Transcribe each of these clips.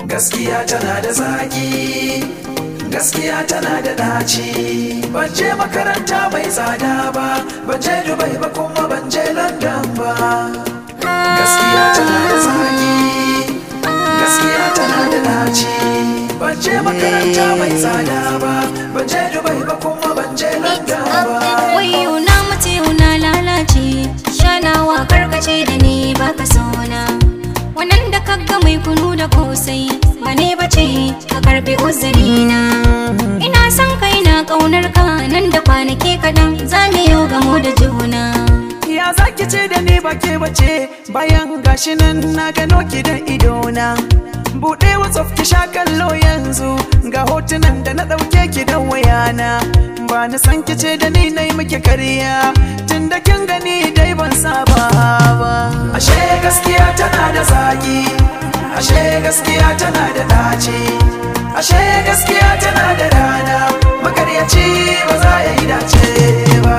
gaskiya tana da zaki gaskiya tana da daci ban je makaranta mai tsada ba ban je dubai ba kuma ban je london ba gaskiya tana da zaki gaskiya tana da daci ban je makaranta mai tsada ba ban je dubai ba kuma ban je london ba Wayo na mace na lalace shanawa karkace da ni baka sona wannan da kaga mai kunu da kosai ba ne bace ka karbi uzurina ina son kai na kaunar ka nan da kwanaki kaɗan za mu yau gamo da juna Ya zaki ce da ni ba ke bace bayan gashi nan na gano ki da idona. Buɗe WhatsApp ki sha kallo yanzu ga hotunan da na ɗauke ki da wayana. Ba na san ki ce da ni na yi miki karya tun da kin gani dai ban saba ba. Ashe gaskiya tana da zaki, ashe gaskiya tana da ɗaci, ashe gaskiya tana da rana, makaryaci ba za ya yi dace ba.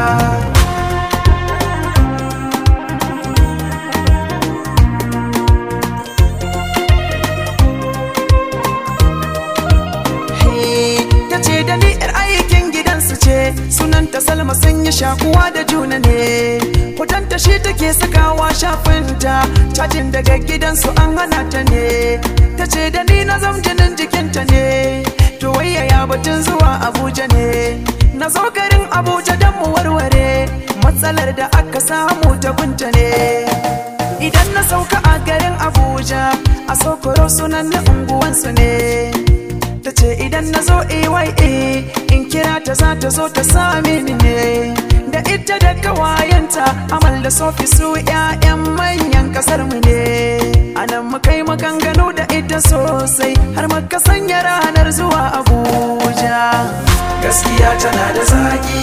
ta ce da ni yar aikin gidansu ce sunanta salma sun yi shakuwa da juna ne hotonta shi take sakawa shafinta cajin daga gidansu an hana ta ne ta ce da ni na zam jinin jikinta ne to wayaya batun zuwa abuja ne na zo garin abuja don mu warware matsalar da aka samu ta gunta ne idan na sauka a garin abuja a sokoro sunan na unguwansu ne ta ce idan na zo AYA in kira ta za ta zo ta same ni ne da ita da kawayenta amal da sofi su 'ya'yan manyan kasar mu ne anan muka yi maganganu da ita sosai har muka sanya ranar zuwa abuja gaskiya tana da zaki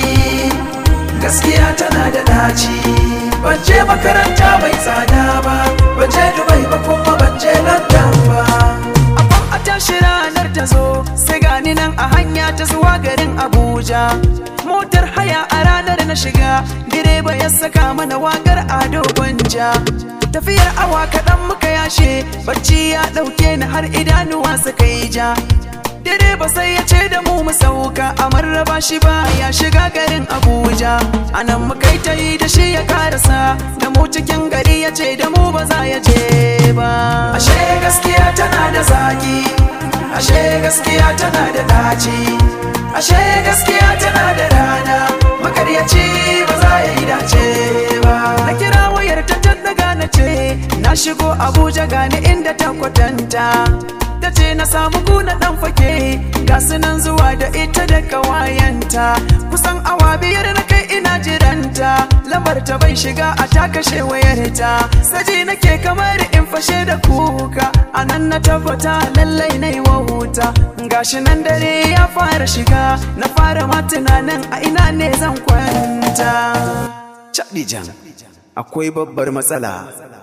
gaskiya tana da daci ban je makaranta mai tsada ba ban je dubai ba kuma ban je london ba Abban a tashi ranar ta zo sai gani nan a hanya ta zuwa garin Abuja. Motar haya a ranar na shiga direba ya saka mana wakar ado gwanja. Tafiyar awa kaɗan muka yashe bacci ya ɗauke ni har idanuwa suka yi ja. Direba sai ya ce da mu mu sauka a marraba shi ba ya shiga garin Abuja. Anan muka yi ta yi da shi ya karasa da mu cikin gari ya ce da mu ba za ya je ba. Ashe gaskiya tana da zaki, ashe gaskiya tana da daci, ashe gaskiya tana da rana, makaryaci ba za ya yi dace ba. Na kira wayar ta daga na ce, na shigo Abuja gani inda ta kwatanta. ta ce na samu kuna dan fake ga sunan zuwa da ita da kawayenta kusan awa biyar na kai ina jiranta lambar ta bai shiga a ta kashe wayarta saji nake kamar in fashe da kuka a nan na tabbata lallai na yi wahuta gashi nan dare ya fara shiga na fara ma tunanin a ina ne zan kwanta Chabijan akwai babbar matsala